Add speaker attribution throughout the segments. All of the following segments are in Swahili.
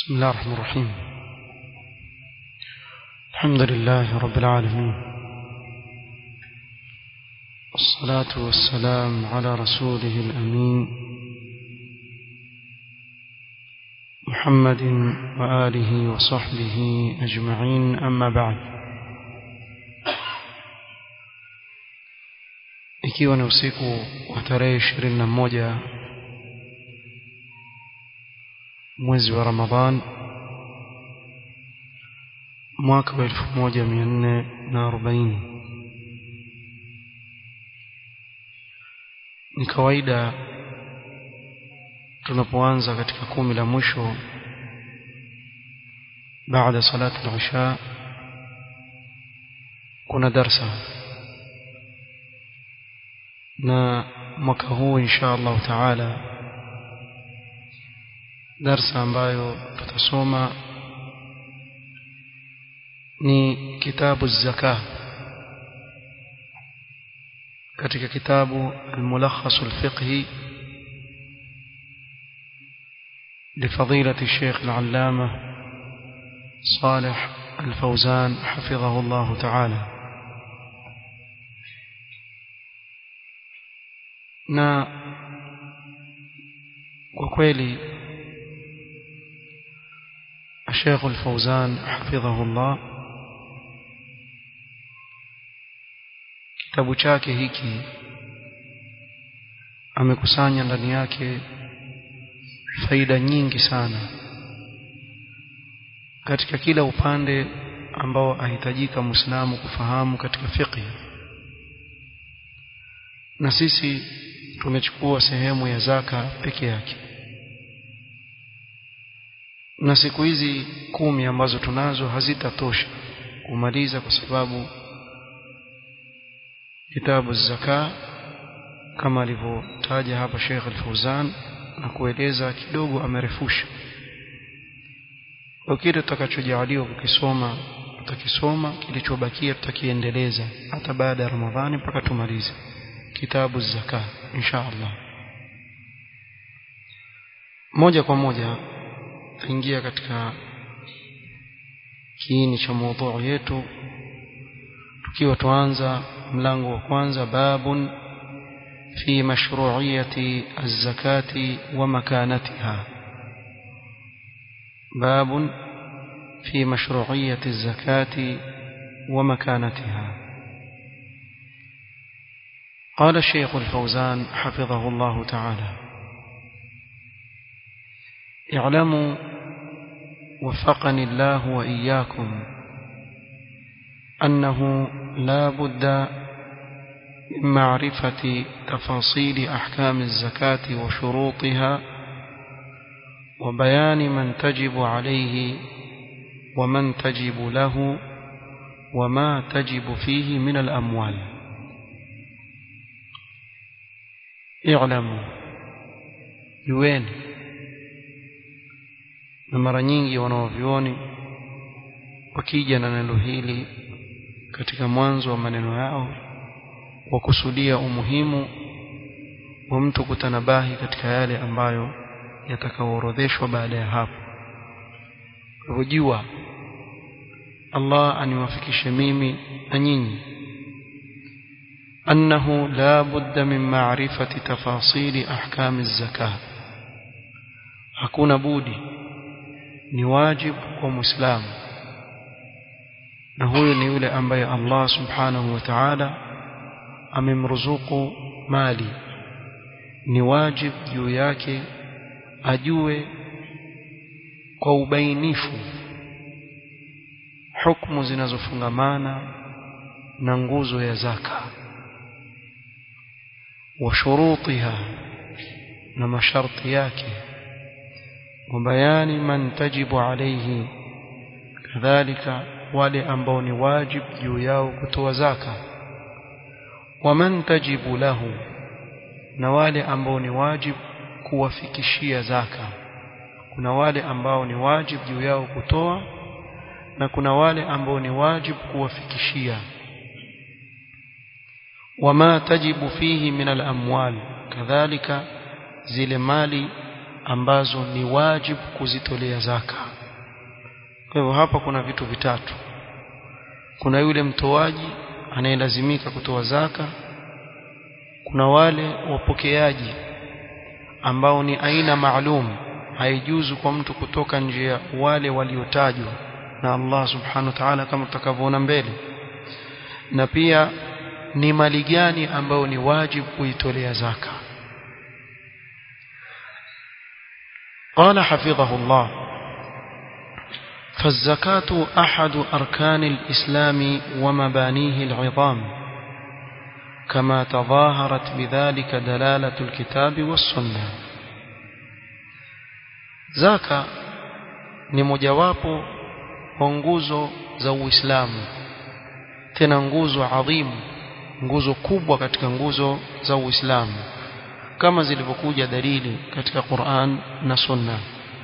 Speaker 1: بسم الله الرحمن الرحيم الحمد لله رب العالمين والصلاة والسلام على رسوله الأمين محمد وآله وصحبه أجمعين أما بعد ikiwa ni usiku wa tarehe ishirini na moja mwezi wa Ramadhan mwaka wa elfu moja mia nne na arobaini ni kawaida tunapoanza katika kumi la mwisho baada salati al-isha kuna darsa na mwaka huu insha Allah taala darsa ambayo tutasoma ni kitabu zaka katika kitabu al-mulakhas al-fiqhi لفضيلة الشيخ العلامة صالح الفوزان حفظه الله تعالى na kwa kweli الشيخ الفوزان حفظه الله kitabu chake hiki amekusanya ndani yake faida nyingi sana katika kila upande ambao ahitajika Muislamu kufahamu katika fiqh na sisi tumechukua sehemu ya zaka peke yake na siku hizi kumi ambazo tunazo hazitatosha kumaliza kwa sababu kitabu zaka kama alivyotaja hapa Sheikh Al-Fauzan na kueleza kidogo amerefusha kwa kile tutakachojaliwa kukisoma tutakisoma kilichobakia tutakiendeleza hata baada ya Ramadhani mpaka tumalize kitabu zaka insha Allah moja kwa moja tuingia katika kiini cha mada yetu tukiwa tuanza mlango wa kwanza babun fi mashru'iyati az-zakati wa makanatiha babun fi mashru'iyati az-zakati wa makanatiha قال الشيخ الفوزان حفظه الله تعالى اعلموا وفقني الله وإياكم أنه لا بد من معرفة تفاصيل أحكام الزكاة وشروطها وبيان من تجب عليه ومن تجب له وما تجب فيه من الأموال اعلموا يوين na mara nyingi wanaovioni wakija na neno hili katika mwanzo wa maneno yao wakusudia umuhimu wa mtu kutanabahi katika yale ambayo yatakaoorodheshwa baada ya hapo rujua Allah aniwafikishe mimi na nyinyi أنه لا بد من معرفة تفاصيل أحكام الزكاة hakuna budi ni wajibu kwa muislamu na huyo ni yule ambaye Allah subhanahu wa ta'ala amemruzuku mali ni wajibu juu yake ajue kwa ubainifu hukumu zinazofungamana na nguzo ya zaka wa shurutiha na masharti yake وبيان من تجب عليه كذلك wale ambao ni wajib juu yao kutoa zaka waman tajibu lahu na wale ambao ni wajib kuwafikishia zaka kuna wale ambao ni wajib juu yao kutoa na kuna wale ambao ni wajib kuwafikishia wama tajibu fihi min al-amwal kadhalika zile mali ambazo ni wajibu kuzitolea zaka kwa hivyo hapa kuna vitu vitatu kuna yule mtoaji anayelazimika kutoa zaka kuna wale wapokeaji ambao ni aina maalum haijuzu kwa mtu kutoka nje ya wale waliotajwa na Allah subhanahu wa ta'ala kama tutakavyoona mbele na pia ni mali gani ambayo ni wajibu kuitolea zaka قال حفظه الله فالزكاة أحد أركان الإسلام ومبانيه العظام كما تظاهرت بذلك دلالة الكتاب والسنة زكاة ni mojawapo wa nguzo za Uislamu tena nguzo adhimu nguzo kubwa katika nguzo za Uislamu kama zilivyokuja dalili katika Qur'an na Sunna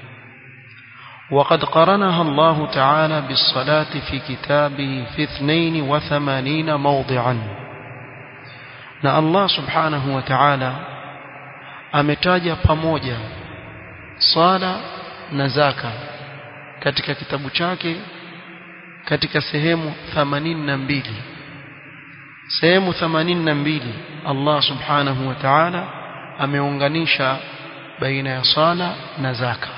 Speaker 1: وقد قرنها الله تعالى بالصلاة في كتابه في 82 موضعا na Allah subhanahu wa ta'ala ametaja pamoja swala na zaka katika kitabu chake katika sehemu 82 sehemu 82 Allah subhanahu wa ta'ala ameunganisha baina ya sala na zaka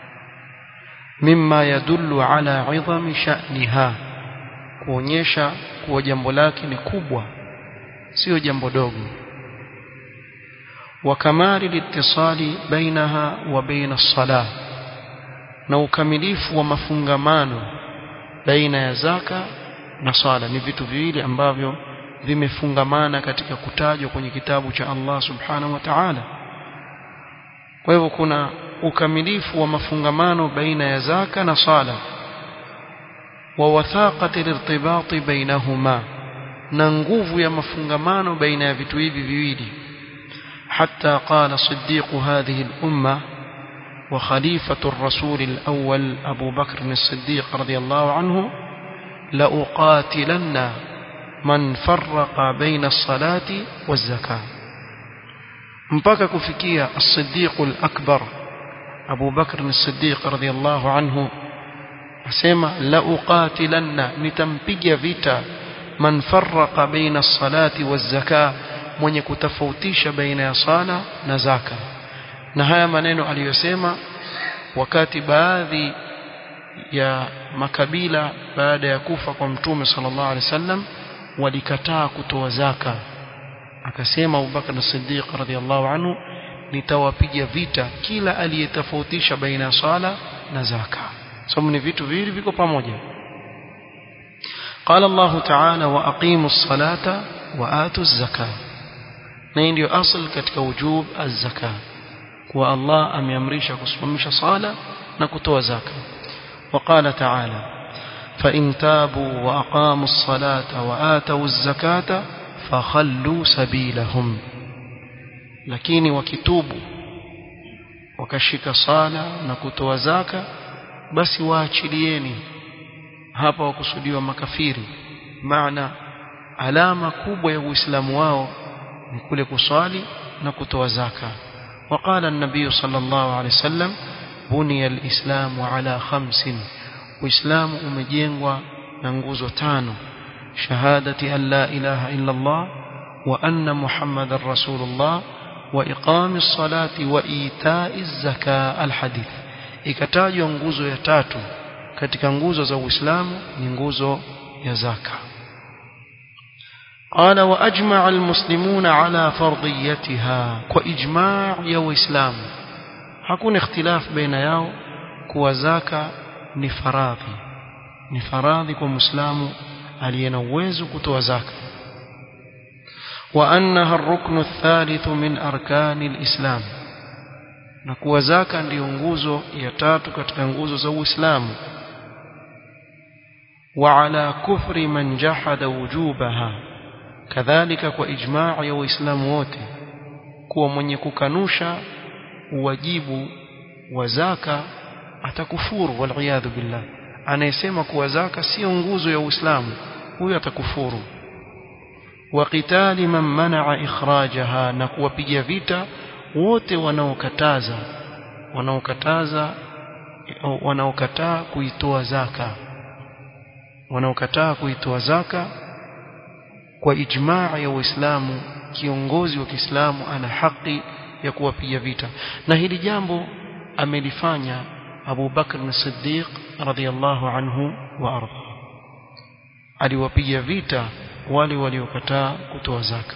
Speaker 1: mimma yadullu ala idhami sha'niha kuonyesha kuwa jambo lake ni kubwa sio jambo dogo wa kamali litisali bainaha wa baina as-salah na ukamilifu wa mafungamano baina ya zaka na swala ni vitu viwili ambavyo vimefungamana katika kutajwa kwenye kitabu cha Allah subhanahu wa ta'ala kwa hivyo kuna ukamilifu wa mafungamano baina ya zaka na sala wa wathaqati lirtibati bainahuma na nguvu ya mafungamano baina ya vitu hivi viwili حتى قال صديق هذه الأمة وخليفة الرسول الأول أبو بكر الصديق رضي الله عنه لأقاتلن من فرق بين الصلاة والزكاة mpaka kufikia as-Siddiq al-Akbar Abu Bakr as-Siddiq radhiyallahu anhu asema la uqatilanna nitampiga vita man farraqa baina as-salati waz-zakah mwenye kutofautisha baina ya sala na zaka na haya maneno aliyosema wakati baadhi ya makabila baada ya kufa kwa mtume sallallahu alaihi wasallam walikataa kutoa zaka akasema Abubakar as-Siddiq radhiyallahu anhu nitawapiga vita kila aliyetofautisha baina ya sala na zaka sababu ni vitu viwili viko pamoja قال الله تعالى واقيموا الصلاه واتوا الزكاه na hii ndio asl katika wujub az-zaka kwa Allah ameamrisha kusimamisha sala na kutoa zaka وقال تعالى فإن تابوا وأقاموا الصلاة وآتوا الزكاة فخلوا سبيلهم lakini wakitubu wakashika sala na kutoa zaka basi waachilieni hapa wakusudiwa makafiri maana alama kubwa ya uislamu wao ni kule kuswali na kutoa zaka وقال النبي صلى الله عليه وسلم بني الإسلام على خمس وإسلام umejengwa na nguzo tano شهادة أن لا إله إلا الله وأن محمد رسول الله وإقام الصلاة وإيتاء الزكاة الحديث ikatajwa nguzo ya tatu katika nguzo za Uislamu ni nguzo ya zaka قال وأجمع المسلمون على فرضيتها وإجماع يا وإسلام hakuna ikhtilaf baina yao kuwa zaka ni faradhi ni faradhi kwa muislamu aliye na uwezo kutoa zaka wa annaha ar-ruknu ath-thalith min arkani al-islam na kuwa zaka ndiyo nguzo ya tatu katika nguzo za Uislamu wa ala kufri man jahada wujubaha kadhalika kwa ijmaa ya waislamu wote kuwa mwenye kukanusha uwajibu wa zaka atakufuru waliyadhu billah anayesema kuwa zaka sio nguzo ya Uislamu huyo atakufuru wa qitali man manaa ikhrajaha na kuwapiga vita wote wanaokataza wanaokataza wanaokataa kuitoa zaka wanaokataa kuitoa zaka kwa ijmaa ya Uislamu kiongozi wa Kiislamu ana haki ya kuwapiga vita na hili jambo amelifanya Abu Bakr as-Siddiq radhiyallahu anhu wa arda aliwapiga vita wale waliokataa kutoa zaka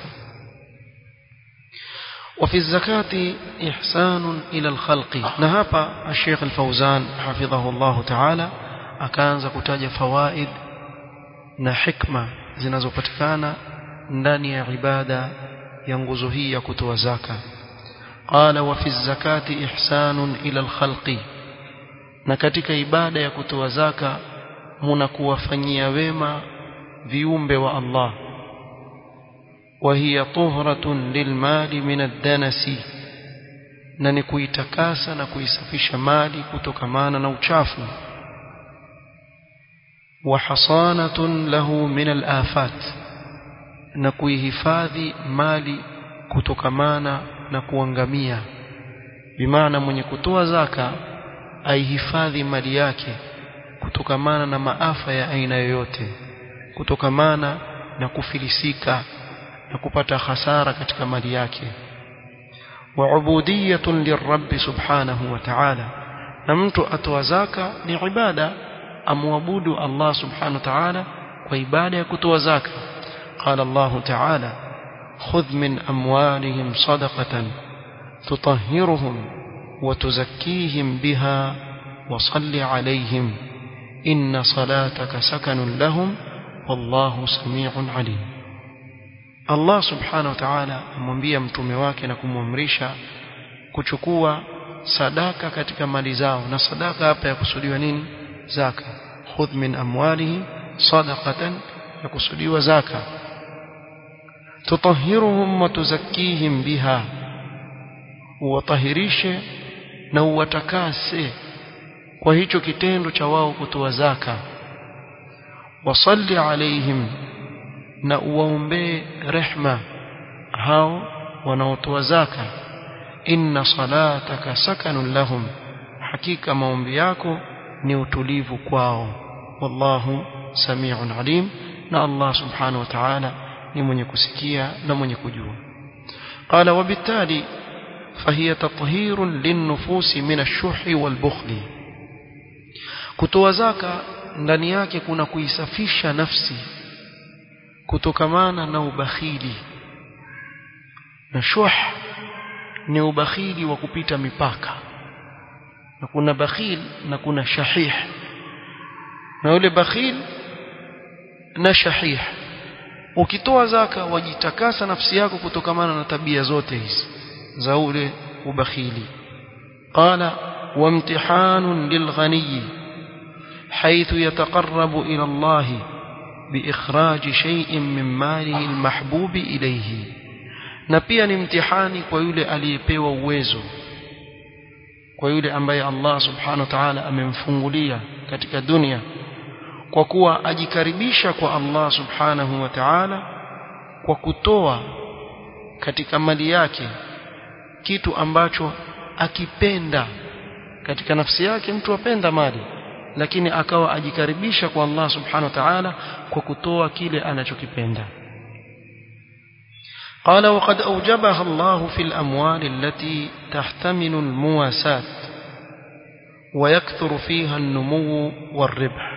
Speaker 1: وفي الزكاة إحسان إلى الخلق نهابا الشيخ الفوزان حفظه الله تعالى akaanza kutaja fawaid na hikma zinazopatikana ndani ya ibada ya nguzo hii ya kutoa zaka qala wa fi zakati ihsanun ila alkhalqi na katika ibada ya kutoa zaka muna kuwafanyia wema viumbe wa Allah وهي طهرة للمال من الدنس na ni kuitakasa na kuisafisha mali kutokamana na uchafu wa hasanatun lahu min al-afat na kuihifadhi mali kutokamana na kuangamia bimaana mwenye kutoa zaka aihifadhi mali yake kutokamana na maafa ya aina yoyote kutokamana na kufilisika na kupata hasara katika mali yake wa ubudiyatun lirabb subhanahu wa ta'ala na mtu atoa zaka ni ibada amwabudu Allah subhanahu wa ta'ala kwa ibada ya kutoa zaka قال الله تعالى خذ من أموالهم صدقة تطهرهم وتزكيهم بها وصل عليهم إن صلاتك سكن لهم والله سميع عليم Allah subhanahu wa ta'ala amwambia mtume wake na kumwamrisha kuchukua sadaka katika mali zao na sadaka hapa ya kusudiwa nini zaka khudh min amwalihi sadaqatan ya kusudiwa zaka tutahhiruhum wa tuzakkihim biha uwatahirishe na uwatakase kwa hicho kitendo cha wao kutoa zaka wasalli alaihim na uwaombee rehma hao wanaotoa zaka inna salataka sakanun lahum hakika maombi yako ni utulivu kwao wallahu samiun alim na Allah subhanahu wa ta'ala ni mwenye kusikia na mwenye kujua قال وبالتالي فهي تطهير للنفوس من الشح والبخل kutoa zaka ndani yake kuna kuisafisha nafsi kutokamana na ubakhili na shuh ni ubakhili wa kupita mipaka na kuna bakhil na kuna shahih na yule bakhil na shahih ukitoa zaka wajitakasa nafsi yako kutokamana na tabia zote hizi za ule ubakhili qala wamtihanun lilghaniy حيث يتقرب إلى الله بإخراج شيء من ماله المحبوب إليه na pia ni mtihani kwa yule aliyepewa uwezo kwa yule ambaye Allah subhanahu wa ta'ala amemfungulia katika dunia kwa kuwa ajikaribisha kwa Allah subhanahu wa ta'ala kwa kutoa katika mali yake kitu ambacho akipenda katika nafsi yake mtu apenda mali lakini akawa ajikaribisha kwa Allah subhanahu wa ta'ala kwa kutoa kile anachokipenda قال وقد أوجبها الله في الأموال التي تحتمل المواساة ويكثر فيها النمو والربح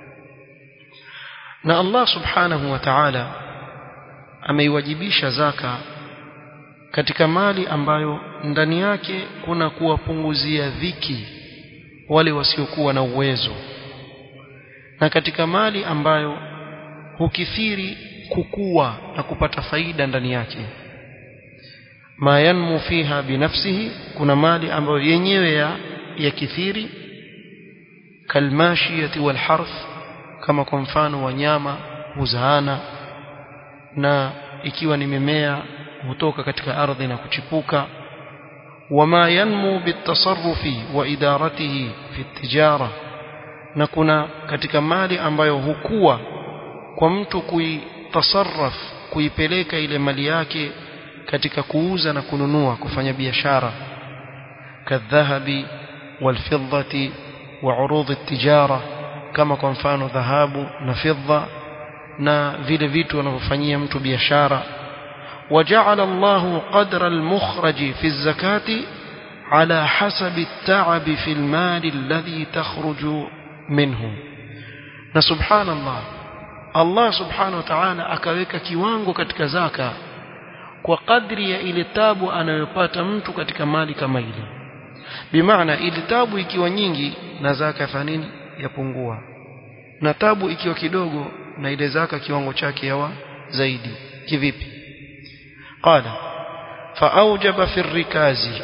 Speaker 1: na Allah subhanahu wa ta'ala ameiwajibisha zaka katika mali ambayo ndani yake kuna kuwapunguzia dhiki wale wasiokuwa na uwezo na katika mali ambayo hukithiri kukua na kupata faida ndani yake ma yanmu fiha binafsihi kuna mali ambayo yenyewe ya yakithiri kalmashiyati walharth kama kwa mfano wanyama huzaana na ikiwa ni mimea hutoka katika ardhi na kuchipuka wama yanmu bitasarrufi wa idaratihi fi tijara na kuna katika mali ambayo hukua kwa mtu kuitasarraf kuipeleka ile mali yake katika kuuza na kununua kufanya biashara kadhahabi walfiddati wa urudhi tijara kama kwa mfano dhahabu na fidda na vile vitu wanavyofanyia mtu biashara وجعل الله قدر المخرج في الزكاة على حسب التعب في المال الذي تخرج منه سبحان الله الله سبحانه وتعالى akaweka kiwango katika zaka kwa kadri ya ile tabu anayopata mtu katika mali kama ile bimaana ile tabu ikiwa nyingi na zaka ya nini yapungua na tabu ikiwa kidogo na ile zaka kiwango chake yawa zaidi kivipi قال فأوجب في الركاز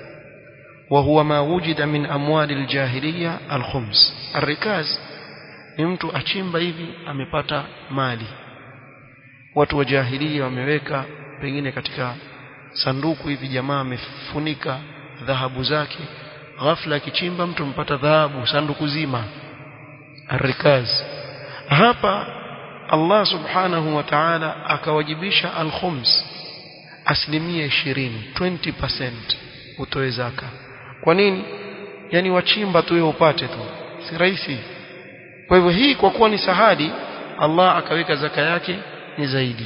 Speaker 1: وهو ما وجد من أموال الجاهلية الخمس الركاز ni mtu achimba hivi amepata mali watu wa jahilia wameweka pengine katika sanduku hivi jamaa amefunika dhahabu zake ghafla akichimba mtu mpata dhahabu sanduku zima arikaz hapa Allah subhanahu wa ta'ala akawajibisha al-khums asilimia 20 20% utoe zaka kwa nini yani wachimba tu wewe upate tu si rahisi kwa hivyo hii kwa kuwa ni sahadi Allah akaweka zaka yake ni zaidi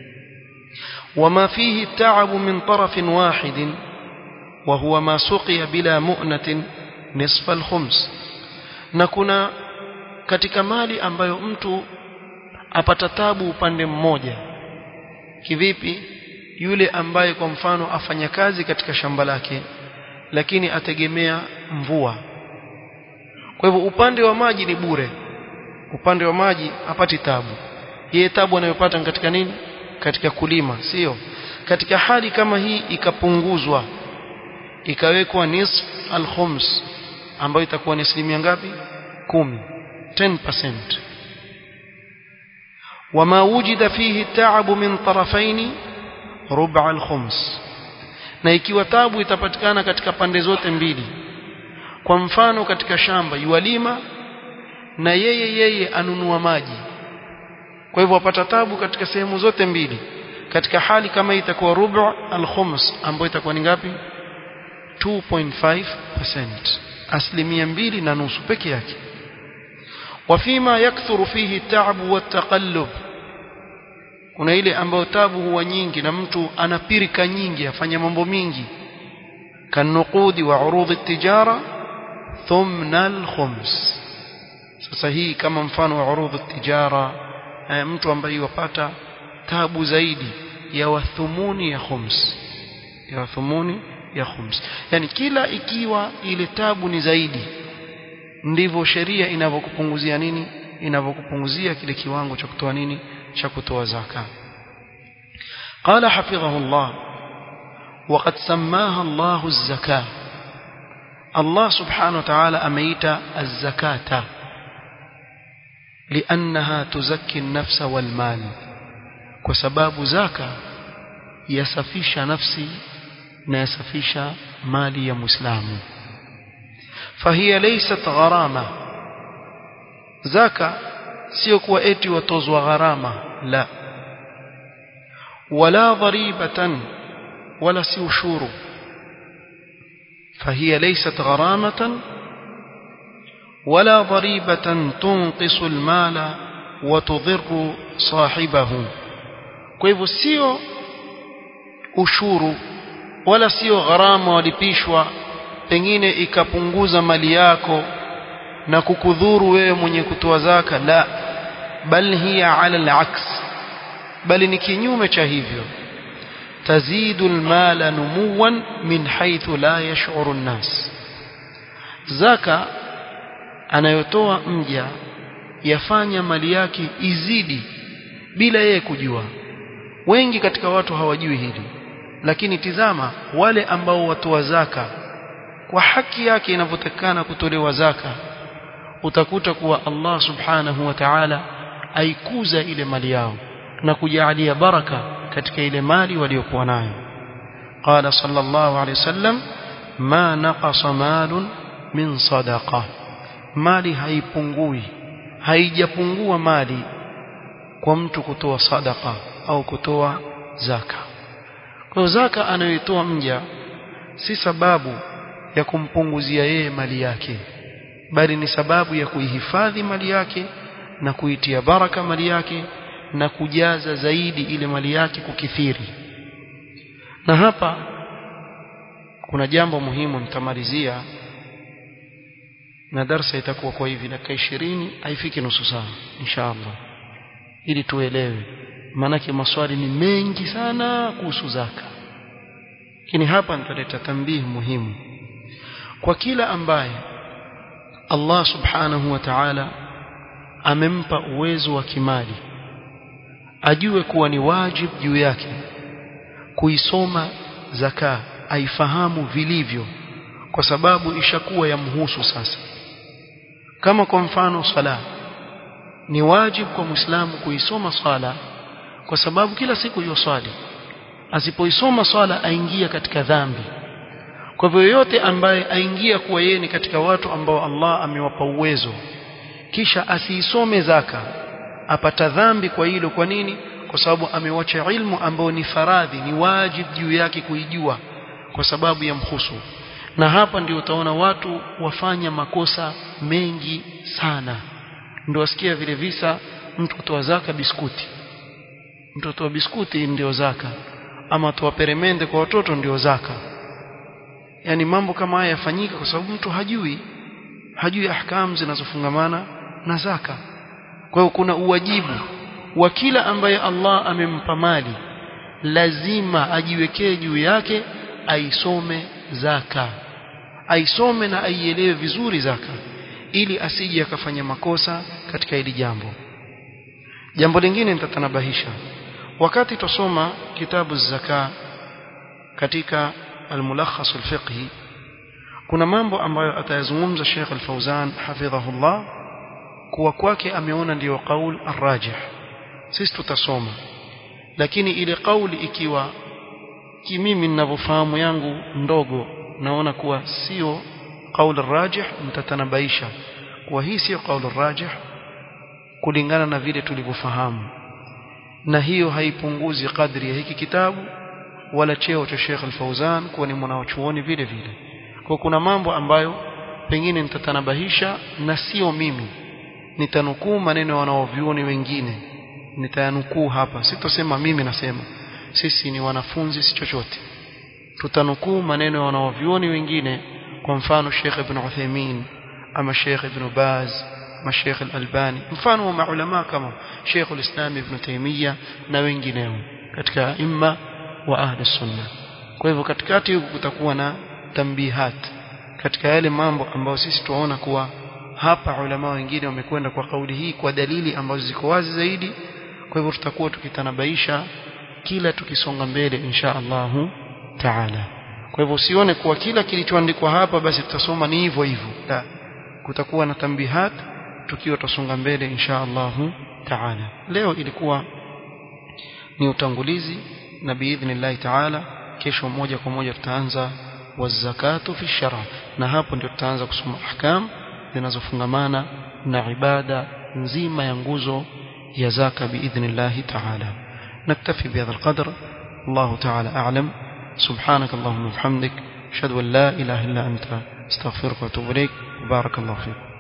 Speaker 1: وما فيه التعب من طرف واحد وهو ما سقي بلا مؤنة نصف الخمس na kuna katika mali ambayo mtu apata tabu upande mmoja kivipi yule ambaye kwa mfano afanya kazi katika shamba lake lakini ategemea mvua kwa hivyo upande wa maji ni bure upande wa maji apati tabu yeye tabu anayopata katika nini katika kulima sio katika hali kama hii ikapunguzwa ikawekwa nisf al-khums ambayo itakuwa ni asilimia ngapi kumi 10% وما وجد فيه التعب من طرفين ربع الخمس na ikiwa tabu itapatikana katika pande zote mbili kwa mfano katika shamba yualima na yeye yeye anunua maji kwa hivyo apata tabu katika sehemu zote mbili katika hali kama itakuwa rubu al-khums ambayo itakuwa ni ngapi 2.5% asilimia mbili na nusu peke yake wafima yakthuru fihi taabu wataqallub kuna ile ambayo tabu huwa nyingi na mtu anapirika nyingi afanya mambo mingi kanuqudi wa urudhi tijara thumna al-khums sasa hii kama mfano wa urudhi tijara mtu ambaye wapata tabu zaidi ya wathumuni ya khums ya wathumuni ya khums yani kila ikiwa ile tabu ni zaidi ndivyo sheria inavyokupunguzia nini inavyokupunguzia kile kiwango cha kutoa nini cha kutoa zaka قال حفظه الله وقد سماها الله الزكاة الله سبحانه وتعالى أميت الزكاة لأنها تزكي النفس والمال وسباب زكاة يسفيش نفسي نيسفيش مالي يا مسلم فهي ليست غرامة زكاة sio kuwa eti watozwa gharama la wala dharibatan wala si ushuru فهي ليست غرامة ولا ضريبة تنقص المال وتضر صاحبه kwa hivyo sio ushuru wala sio gharama walipishwa pengine ikapunguza mali yako na kukudhuru wewe mwenye kutoa zaka la bal hiya ala al-aks bali ni kinyume cha hivyo tazidu al-mala numuwan min haythu la yash'uru an-nas zaka anayotoa mja yafanya mali yake izidi bila yeye kujua wengi katika watu hawajui hili lakini tizama wale ambao watoa zaka kwa haki yake inavyotakana kutolewa zaka utakuta kuwa Allah subhanahu wa ta'ala aikuza ile mali yao na kujalia baraka katika ile mali waliokuwa nayo qala sallallahu alayhi wasallam ma naqasa malun min sadaqa mali haipungui haijapungua mali kwa mtu kutoa sadaka au kutoa zaka kwa zaka anayoitoa mja si sababu ya kumpunguzia yeye mali yake bali ni sababu ya kuihifadhi mali yake na kuitia baraka mali yake na kujaza zaidi ile mali yake kukithiri na hapa kuna jambo muhimu nitamalizia na darsa itakuwa kwa hivi dakika 20 haifiki nusu saa inshallah ili tuelewe maanake maswali ni mengi sana kuhusu zaka lakini hapa nitaleta tambihi muhimu kwa kila ambaye Allah subhanahu wa ta'ala amempa uwezo wa kimali ajue kuwa ni wajibu juu yake kuisoma zaka aifahamu vilivyo kwa sababu ishakuwa yamhusu sasa kama kwa mfano sala ni wajibu kwa muislamu kuisoma swala kwa sababu kila siku hiyo swali asipoisoma swala aingia katika dhambi kwa hivyo yoyote ambaye aingia kuwa yeye ni katika watu ambao Allah amewapa uwezo kisha asiisome zaka apata dhambi kwa hilo kwa nini kwa sababu amewacha ilmu ambayo ni faradhi ni wajibu juu yake kuijua kwa sababu ya mhusu na hapa ndio utaona watu wafanya makosa mengi sana ndio wasikia vile visa mtu kutoa zaka biskuti mtu kutoa biskuti ndio zaka ama toa peremende kwa watoto ndio zaka yani mambo kama haya yafanyika kwa sababu mtu hajui hajui ahkamu zinazofungamana na zaka kwa hiyo kuna uwajibu wa kila ambaye Allah amempa mali lazima ajiwekee juu yake aisome zaka aisome na aielewe vizuri zaka ili asije akafanya makosa katika hili jambo jambo lingine nitatanabahisha wakati tusoma kitabu zaka katika al-mulakhas al-fiqhi kuna mambo ambayo atayazungumza Sheikh Al-Fauzan hafidhahullah kuwa kwake ameona ndiyo kaul arrajih sisi tutasoma lakini ile kauli ikiwa kimimi ninavyofahamu yangu ndogo naona kuwa sio kaul arrajih mtatanabaisha kuwa hii sio kaul arrajih kulingana na vile tulivyofahamu na hiyo haipunguzi kadri ya hiki kitabu wala cheo cha Sheikh Al-Fauzan kuwa ni mwanachuoni vile vile kwa kuna mambo ambayo pengine nitatanabahisha na sio mimi nitanukuu maneno wanaovioni wengine nitayanukuu hapa sitosema mimi nasema sisi ni wanafunzi si chochote tutanukuu maneno ya wanaovioni wengine kwa mfano Sheikh Ibn Uthaymeen ama Sheikh Ibn Baz ama Sheikh Al-Albani mfano wa maulama kama Sheikh Al-Islam Ibn Taymiyyah na wengineo katika imma wa ahli sunna kwa hivyo katikati huku kutakuwa na tambihat katika yale mambo ambayo sisi tuwaona kuwa hapa ulama wengine wamekwenda kwa kauli hii kwa dalili ambazo ziko wazi zaidi kwa hivyo tutakuwa tukitanabaisha kila tukisonga mbele insha Allahu taala kwa hivyo usione kuwa kila kilichoandikwa hapa basi tutasoma ni hivyo hivyo la kutakuwa na tambihat tukiwa tutasonga mbele insha Allahu taala leo ilikuwa ni utangulizi na biidhnillah taala kesho moja kwa moja tutaanza wazakatu fi shara na hapo ndio tutaanza kusoma ahkam zinazofungamana na ibada nzima ya nguzo ya zaka biidhnillah taala naktafi bihadha alqadr الله تعالى أعلم سبحانك اللهم وبحمدك أشهد أن لا إله إلا أنت استغفرك وأتوب إليك وبارك الله فيك